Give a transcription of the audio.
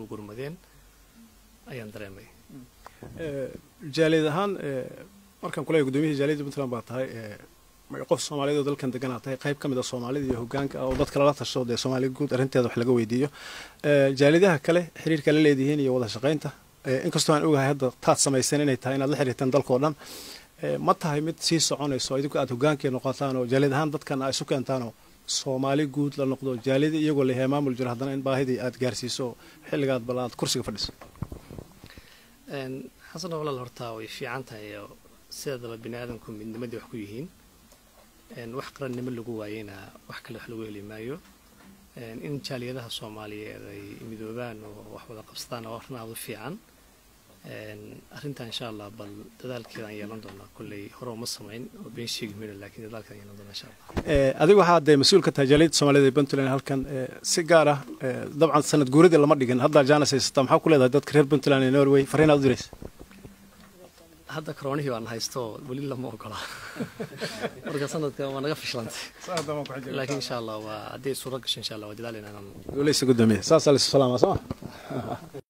u gurmadeen ayaan dareemay jaaliyad ahaan markaan kuleeyahay gudoomiyihii jaaliyadda puntland baa tahay qof soomaaliyeed oo dalkan deganaa tahay qayb ka mid a soomaalida iyo hogaanka oo dadka lala tasho dee soomaaliya guud arrinteeda wax laga weydiiyo jaaliyadaha kale xiriirka la leedihiin iyo wada shaqaynta inkastoo aan ogahay hadda taad samayseen inay tahay inaad la xiriirteen dalkao dhan ma tahay mid sii soconayso idinku aad hogaankii noqotaan oo jaaliyad ahaan dadkan aa isu keentaanoo soomaali guud la noqdo jaaliyada iyagoo leeyahay maamul jiro haddana in baahidii aad gaarsiiso xilligaad bal aad kursiga fadhiso xasan walaal hortaa way fiican tahay oo sideedaba bini aadamku midnimadii wax ku yihiin wax qarannimo lagu waayeyna wax kale wax lagu heli maayo in jaaliyadaha soomaaliyeed ay midoobaan oo wax wada qabsadaan oo arrin aada u fiican arrintan insha allah bal dadaalkeeda aan yeelan doonaa kolley hore uma samayn oo been sheegi mayno laakiin dadaalkeeda aan yeelan doonaa insha allah adigu waxaa dee mas-uul ka tahay jaaliyadda soomaaliyed ee puntland halkan si gaar ah dabcan sanad guuradii lama dhigin haddaa jaanis haysataa maxaa ku leedahay dadka reer puntland ee norway fariinaad u diraysa hadda karoonihii baan haysto weli lama ogola marka sanadka waa naga fishilantay laakiin insha allah waa hadday suuro gasho insha allah waa dadaalina inaan guuleysa gudoomiye saasaa laysu salaamaa soo ma